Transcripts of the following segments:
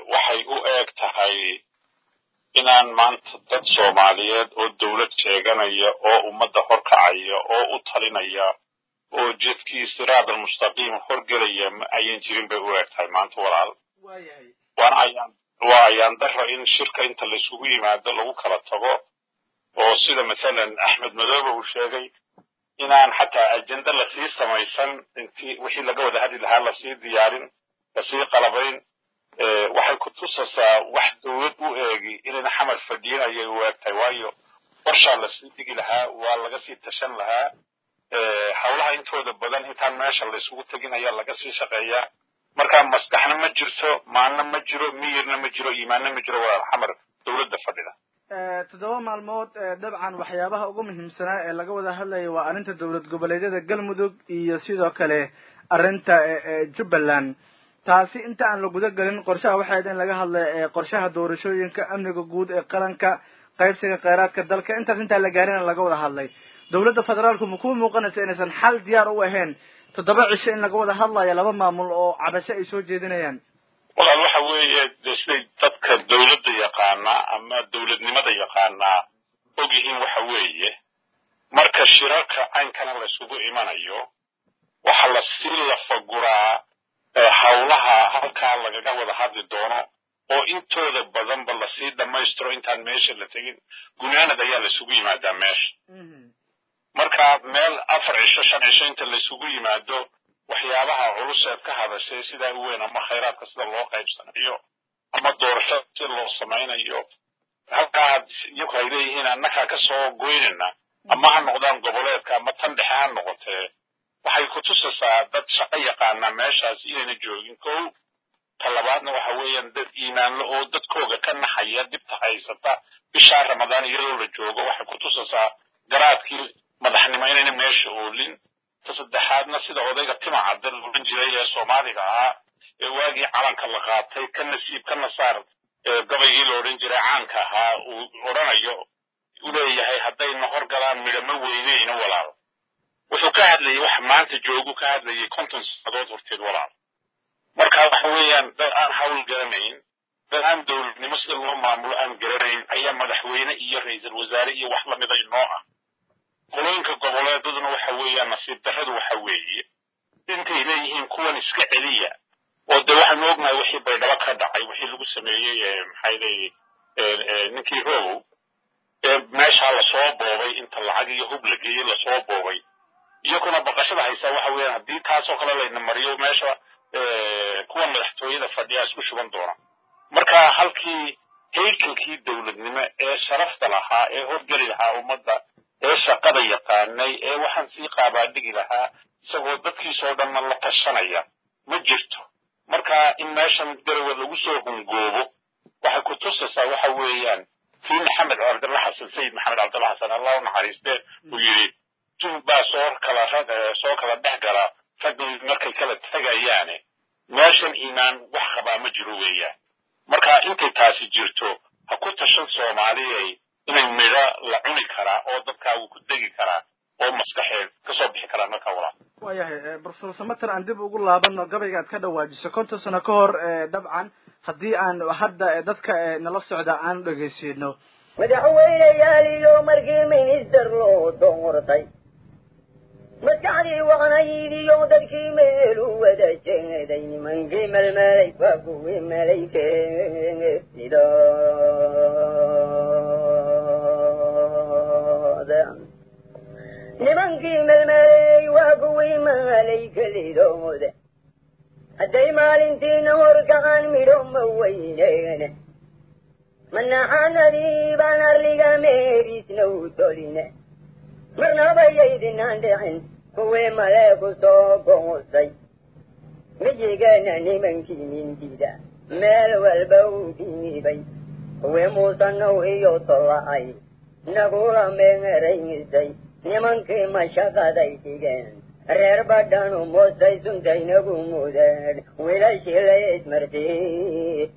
waxay u eeg tahay inaan maanta dad soomaaliyeed oo dowlad sheeganaya oo ummadda horkacaya oo u talinaya oo jidkii siraad almustaqiim horgelaya ma ayan jirin bay u eeg tahay maanta walaal waana ayaan waa ayaan daro in shirka inta laisugu yimaado lagu kala tago oo sida mathalan axmed madoobe uu sheegay inaan xataa ajenda lasii samaysan intii wixii laga wada hadli lahaa lasii diyaarin lasii qalabayn waxay ku tusaysaa wax dowlad u eegi inayna xamar fadhiyin ayay u eeg tahay waayo qorshaa lasii dhigi lahaa waa laga sii tashan lahaa howlaha intooda badan intaan meesha laysugu tegin ayaa laga sii shaqeeyaa marka maskaxna ma jirto maalna ma jiro miyirna ma jiro iimaanna ma jiro walaal xamar dowladda fadhida toddoba maalmood dabcan waxyaabaha ugu muhiimsanaa ee laga wada hadlaya waa arrinta dowlad goboleedyada galmudug iyo sidoo kale arrinta jubbaland taasi inta aan la guda gelin qorshaha waxay ahayd in laga hadlay qorshaha doorashooyinka amniga guud ee qaranka qaybsiga kheyraadka dalka intaas intaan la gaarina laga wada hadlay dowladda federaalku ma ku muuqanaysa inaysan xal diyaar u ahayn toddoba cisho in laga wada hadlayo laba maamul oo cabasho ay soo jeedinayaan walaal waxa weeye de siday dadka dowladda yaqaanaa ama dowladnimada yaqaanaa og yihiin waxa weeye marka shirarka caynkana laysugu imanayo waxa lasii lafaguraa howlaha halkaa lagaga wada hadli doono oo intooda badanba lasii dhammaystiro intaan meesha la tegin gunaanad ayaa laysugu yimaadaa meesha marka meel afar cisho shan cisho inta laysugu yimaado waxyaabaha culuseed ka hadashay sidaa u weyn ama khayraadka sida loo qaybsanayo ama doorashada si loo samaynayo halkaa iyagu ay leeyihiin annakaa ka soo goynayna ama ha noqdaan goboleedka ama tan dhexe ha noqotee waxay ku tusaysaa dad shaqo yaqaana meeshaas inayna joogin kow ta labaadna waxa weeyaan dad iimaanlo oo dadkooga ka naxaya dhibta haysata bishaa ramadaan iyadoo la joogo waxay ku tusaysaa garaadkii madaxnimo inayna meesha oolin ta saddexaadna sida odayga tima cadda la odhan jiray ee soomaaliga ahaa ee waagii calanka la qaatay ka nasiib ka nasaar gabaygii la odhan jiray caanka ahaa uu odhanayo u leeyahay haddayna hor galaan midhama weyneyna walaal wuxuu ka hadlayay wax maanta joogu ka hadlayay konton sannadood horteed walaal marka waxa weeyaan dad aan hawl garanayn dad aan dowladnimo sida loo maamulo aan garanayn ayaa madaxweyne iyo ra-iisul wasaare iyo wax lamida inoo ah qolooyinka goboleedaduna waxa weeyaan nasiib darradu waxa weeye intay leeyihiin kuwan iska celiya oo de waxaanu ognahay wixii baydhabo ka dhacay wixii lagu sameeyey maxay leeyihi ninkii rogow ee meeshaa lasoo boobay inta lacag iyo hub la geeyey lasoo boobay iyakuna baqashada haysaa waxa weeyaan haddii taasoo kale layna mariyo meesha kuwan madaxtooyada fadhiyaa isku shuban doona marka halkii haykalkii dowladnimo ee sharafta lahaa ee horgeli lahaa ummadda ee shaqada yaqaanay ee waxaan sii qaabaadhigi lahaa isagoo dadkiisoo dhanna la tashanaya ma jirto marka in meeshan darawa lagu soo hungoobo waxay ku tusaysaa waxa weeyaan kii maxamed cabdalla xasan sayid maxamed cabdalla xasan allah u naxariistee uu yidhi jug baa soo kala soo kala dhex gala raggii markay kala tegayaane meeshan iimaan wax qabaa ma jiro weeyaan marka intay taasi jirto ha ku tashan soomaaliyay inay midho la cuni karaa oo dadkaagu ku degi karaa oo maskaxeed kasoo bixi karaa marka walaa waayahay profesor samater aan dib ugu laabano gabayga aad ka dhawaajiso konton sano ka hor dabcan haddii aan hadda dadka nala socda aan dhegeysiino madaxweyneyaal iyo markii minister loo doortay maskaxdii waqnayidiyo dadkii meelu wada jeeday nimankii melmelay waa kuwii malaykeeda nimankii melmeley waa kuwii malaykelidooda hadday maalintiina horkacaan midho ma weyneene manaxanadii baan arliga meeriisna u toline marnabayaydinaan dhicin kuwii malee ku soo goosay miyigeena nimankii mindida meel walba u dhiibay kuwii muusanow iyo tolla'ay nagula meeraysay nimankii mashaqaday dhigeen reer badhanu moostay suntaynagu mudeen wiilashii la ismartay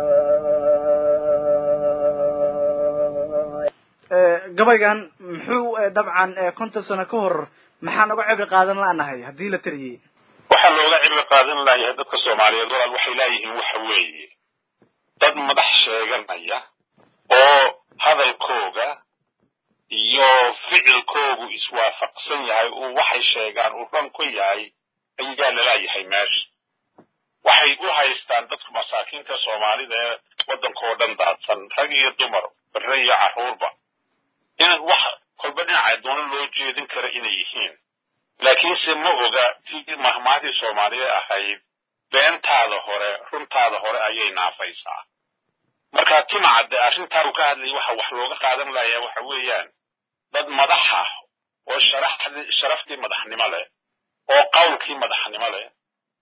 gabaygan muxuu dabcan konton sano ka hor maxaan uga cibri qaadan la'nahay haddii la tiriyey waxaa looga cibri qaadan layahay dadka soomaaliyeed walaal waxay laayihiin waxa weeye dad madax sheeganaya oo hadalkooga iyo ficilkoogu iswaafaqsan yahay uu waxay sheegaan uu ran ku yahay ayaa lalaayahay meesha waxay u haystaan dadka masaakiinta soomaalida ee waddankao dhan daadsan rag iyo dumar bare iyo carruurba in wax kolba dhinaca doono loo jeedin kara inay yihiin laakiinse ma oga tii mahmaadii soomaaliya ahayd beentaada hore runtaada hore ayay naafaysaa marka timacadde arrintaa uu ka hadlayay waxa wax looga qaadan layaa waxa weeyaan dad madax ah oo sharaxdii sharaftii madaxnimo leh oo qawlkii madaxnimo leh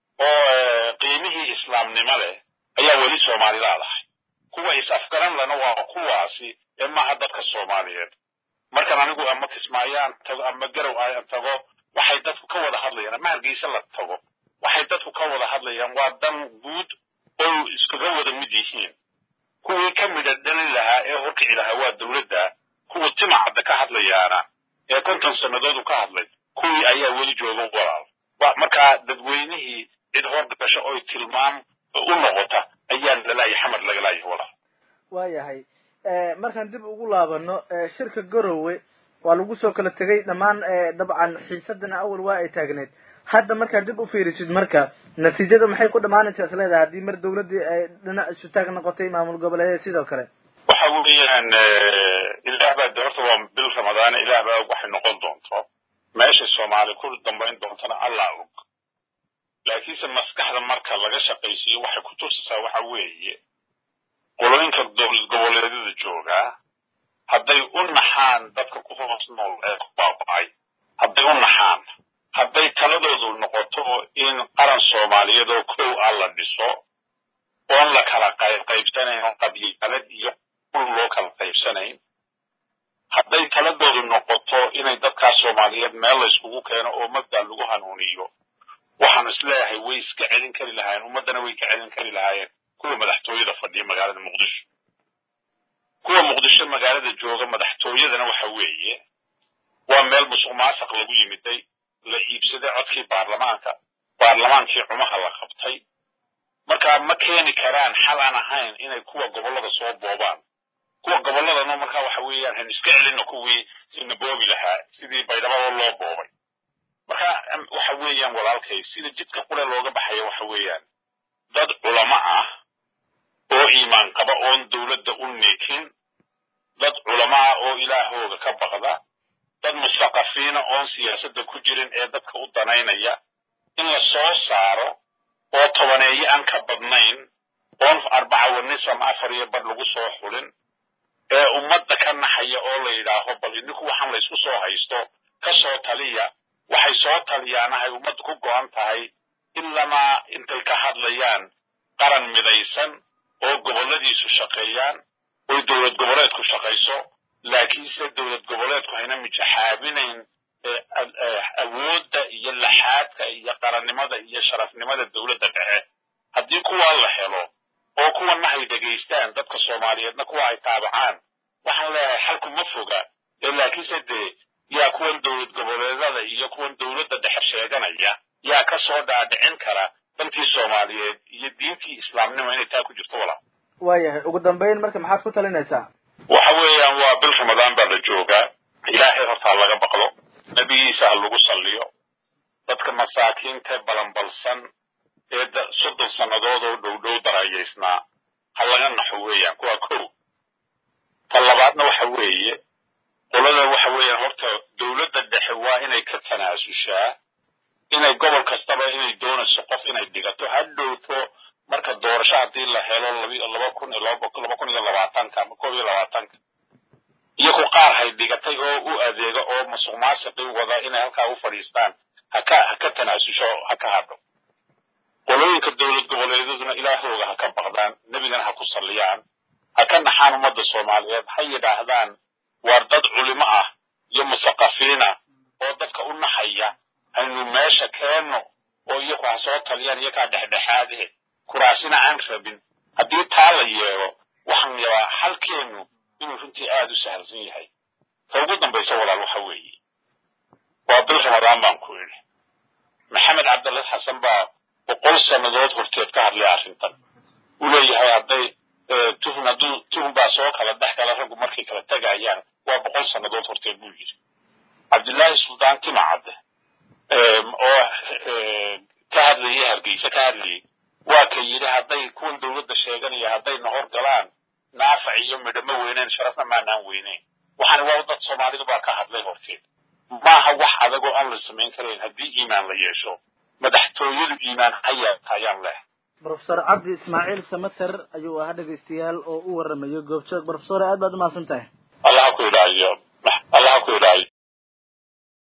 oo qiimihii islaamnimo leh ayaa weli soomaali laadahay kuwa is-afgaran lana waa kuwaasi ee maaha dadka soomaaliyeed markan anigu ama kismaayaan tago ama garow aan tago waxay dadku ka wada hadlayaan ama hargeysa la tago waxay dadku ka wada hadlayaan waa dan guud oo iskaga wada mid yihiin kuwii ka midha dhalin lahaa ee horkici lahaa waa dowladda kuwa timacadda ka hadlayaana ee konton sannadood u ka hadlay kuwii ayaa weli jooga walaal markaa dadweynihii cid horgasho oy tilmaam u noqota ayaa lalaayahay xamar laga laayahay walaal waayahay markaan dib ugu laabano shirka garowe waa lagu soo kala tegay dhammaan dabcan xiisadana awal waa ay taagneed hadda markaad dib u fiirisid marka natiijada maxay ku dhamaanaysaa is leedahay haddii mar dawladdii ay dhinac isu taag noqotay maamul goboleedyada sidoo kale waxa weeyaan ilaah baa de horta waa bil ramadaane ilaah baa og waxay noqon doonto meesha soomaali ku dambayn doontana allah og laakiinse maskaxda marka laga shaqaysiiyo waxay ku tusaysaa waxa weeye qolooyinka dowlad goboleedyada joogaa hadday u naxaan dadka ku hoos nool ee ku baaba'ay hadday u naxaan hadday taladoodu noqoto in qaran soomaaliyeed oo kow ah la dhiso oon la kala qaybqaybsanayn oo qabyaalad iyo ul loo kala qaybsanayn hadday taladoodu noqoto inay dadkaas soomaaliyeed meel layskugu keeno oo mabda lagu hanuuniyo waxaan isleeyahay way iska celin kari lahaayeen ummaddana way ka celin kari lahaayeen kuwa madaxtooyada fadhiya magaalada muqdisho kuwa muqdisho magaalada jooga madaxtooyadana waxa weeye waa meel musuq maasaq lagu yimiday la iibsaday codkii baarlamaanka baarlamaankii cumaha la qabtay markaa ma keeni karaan xal aan ahayn inay kuwa gobollada soo boobaan kuwa gobolladana markaa waxa weeyaan han iska celina kuwii sina boobi lahaa sidii baydhabo loo boobay marka waxa weeyaan walaalkay sida jidka qure looga baxaya waxa weeyaan dad culamo ah oo iimaan qaba oon dowladda u neekin dad culamo ah oo ilaahooga ka baqda dad mustaqafiina oon siyaasadda ku jirin ee dadka u danaynaya in la soo saaro oo tobaneeyo aan ka badnayn oon arbaca wanisam afar iyo badh lagu soo xulin ee ummadda ka naxaya oo la yidhaaho bal idinku waxaan laysku soo haysto ka soo taliya waxay soo taliyaanahay ummadda ku go'an tahay ilamaa intay ka hadlayaan qaran midaysan oo gobolladiisu shaqeeyaan oy dowlad goboleedku shaqayso laakiinse dowlad goboleedku hayna mijaxaabinayn awoodda iyo laxaadka iyo qarannimada iyo sharafnimada dowladda dhexe haddii kuwaa la helo oo kuwana hay dhegaystaan dadka soomaaliyeedna kuwa ay taabacaan waxaan leeyahay xalku ma foga ee laakiinse dee yaa kuwan dowlad goboleedada iyo kuwan dowladda dhexe sheeganaya yaa ka soo dhaadhicin kara dantii soomaaliyeed iyo diintii islaamnimo inay taa ku jirto walaa waayahay ugu dambayn marka maxaad ku talinaysaa waxa weeyaan waa bil ramadaan baa la joogaa ilaahay horta ha laga baqdo nebigiisa ha lagu salliyo dadka masaakiinta balanbalsan ee soddon sannadood oo dhowdhow darayaysnaa ha laga naxo weeyaan kuwaa kow ta labaadna waxa weeye qolada waxa weeyaan horta dowladda dhexe waa inay ka tanaasushaa inay gobol kastaba inay doonayso qof inay dhigato ha dhowto marka doorasho haddii la helo laba kun laba kun iyo labaatanka ama koob iyo labaatanka iyagu qaar hay dhigatay oo u adeega oo masuq maasiqii wada inay halkaa u fadhiistaan haka ha ka tanaasusho ha ka hadho qolooyinka dowlad goboleedyaduna ilaahooga ha ka baqdaan nebigana ha ku salliyaan ha ka naxaan ummadda soomaaliyeed ha yidhaahdaan waar dad culimo ah iyo musaqafiina oo dadka u naxaya haynu meesha keenno oo iyagu ha soo taliyaan iyagaa dhexdhexaade kuraasina aan rabin haddii taa la yeelo waxaan yabaa halkeennu inuu runtii aad u sahalsan yahay ta ugu dambaysa walaal waxa weeye waa bil ramadaan baan ku idhi maxamed cabdalla xasan baa boqol sannadood horteed ka hadlay arrintan uu leeyahay hadday boqol sannadood horteed buu yidhi cabdillaahi suldaan timacadde oo ka hadlayay hargeysa ka hadlayay waa ka yidhi hadday kuwan dowladda sheeganaya haddayna hor galaan naafac iyo midho ma weyneyn sharafna maanaan weyneyn waxaana waa dad soomaalidu baa ka hadlay horteed maaha wax adagoo aan la samayn karayn haddii iimaan la yeesho madaxtooyadu iimaan ha yeelta ayaan leh brofesor cabdi ismaaciil samater ayuu ahaa dhegaystayaal oo u waramayo goobjoog brofesor aad baad umahadsan tahay allah ha ku idhaayo allah ha ku idhaayo